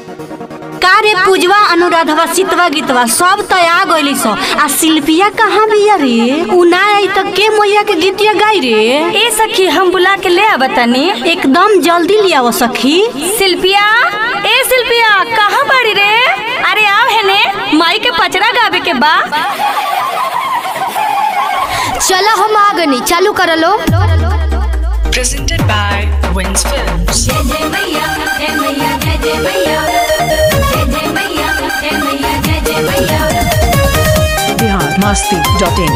का रे पूजवा अनुराधवा सितवा गीतवा सब तो आ गइली सो आ शिल्पिया कहाँ बिया रे उ ना आई त के मैया के गीतिया गाई रे ए सखी हम बुला के ले आवा तनी एकदम जल्दी लियाओ सखी शिल्पिया ए शिल्पिया कहाँ बाड़ी रे अरे आओ हेने माई के पचरा गावे के बा चला हम आ गनी चालू कर लो presented by Wins Films. biharmasti.in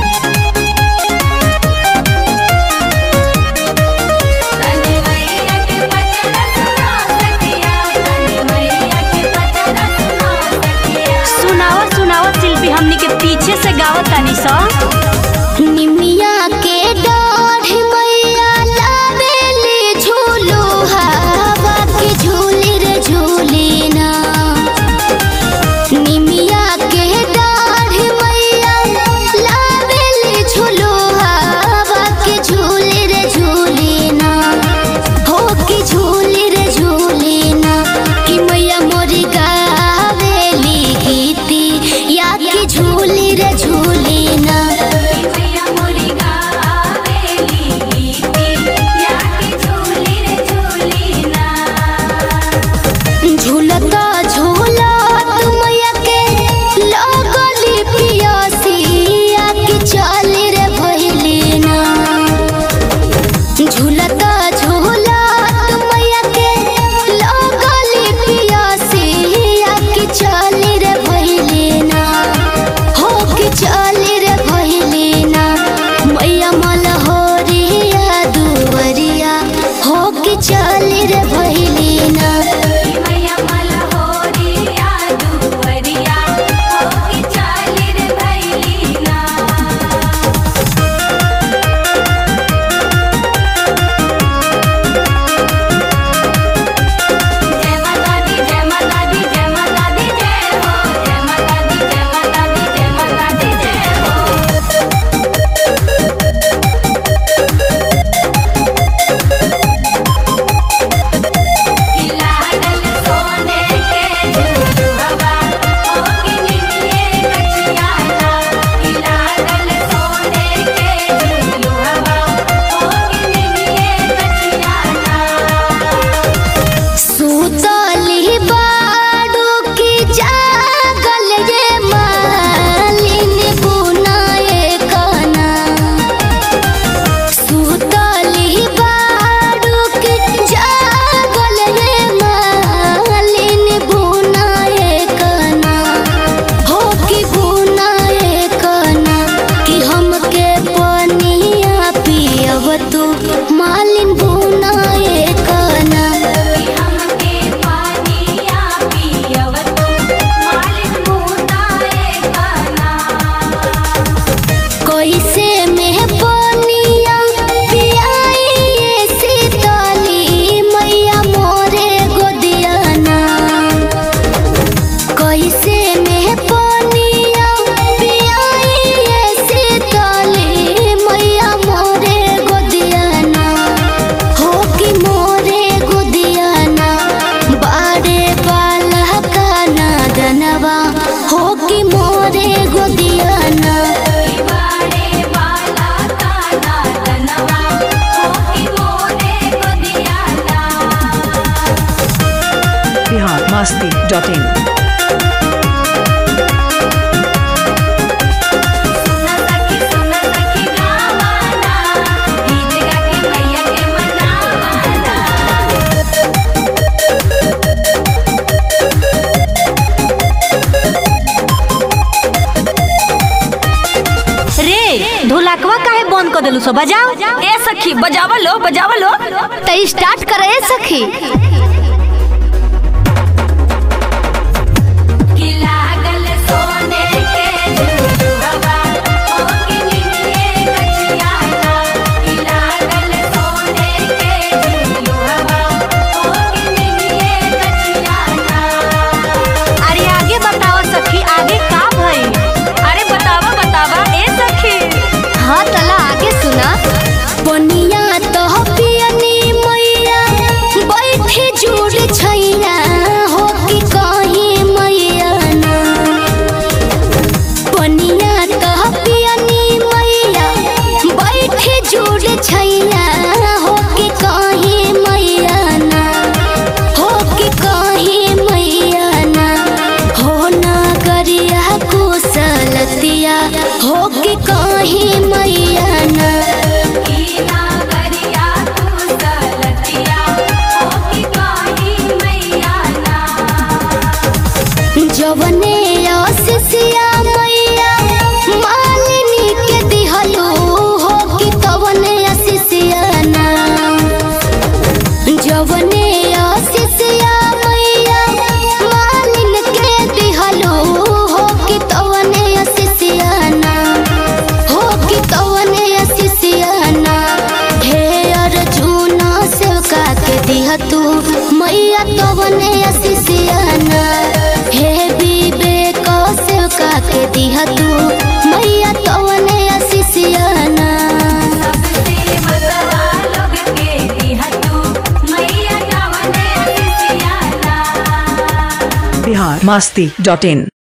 सुनावा सुनावा शिल्पी हमनी के पीछे से गावत तानी सो निमिया के डाढ़ मैया लावेली झूलो हवा के झूली रे झूली ना निमिया के डाढ़ मैया लावेली झूलो हवा के झूली रे झूली ना हो के झूली रे झूली ना कि मैया मोरी गावेली गीती या के झूली रे झूली ना झूलता झूलत मैया के लगली पियासिया के चली रे भइली ना झूलता झूलत मैया के लगली पियासिया के चली रे भइली ना हो के चली रे भइली ना मैया मलहोरिया दुवरिया हो के चली रे भइली ना सुतली बाडू की जागल रे मालिन बुनाए कना सुतली बाडू की जागल रे मालिन बुनाए कना हो की बुनाए कना कि हमके पनिया पियव तू मालिन बुनाए कना कैसे में पनिया पियाई सीतली मैया मोरे गोदियाना कैसे में पनिया पियाई सीतली मैया मोरे गोदियाना हो कि मोरे गोदियाना बाड़े वाला काना दनवा हो कि मोरे गोदियाना biharmasti.in रे ढोलकवा काहे बंद कर देलू सो बजाओ ए सखी बजावा लो बजावा लो तो स्टार्ट करे सखी अरे आगे बताओ सखी आगे का भई अरे बतावा बतावा ए सखी हाँ तला आगे सुना बनिया तो पियनी मैया बैठे जो जवने आशीषिया मैया मालिनी के दिहलो हो कि तवने आशीषिया ना जवने आशीषिया मैया मालिन के दिहलो हो कि तवने आशीषिया ना हो कि तवने आशीषिया ना हे अर्जुन सेवका के दिह तू मैया तवने आशीषिया ना हे विवेक सेवका के दिह तू मैया तवने आशीषिया ना बिहार मस्ती डॉट इन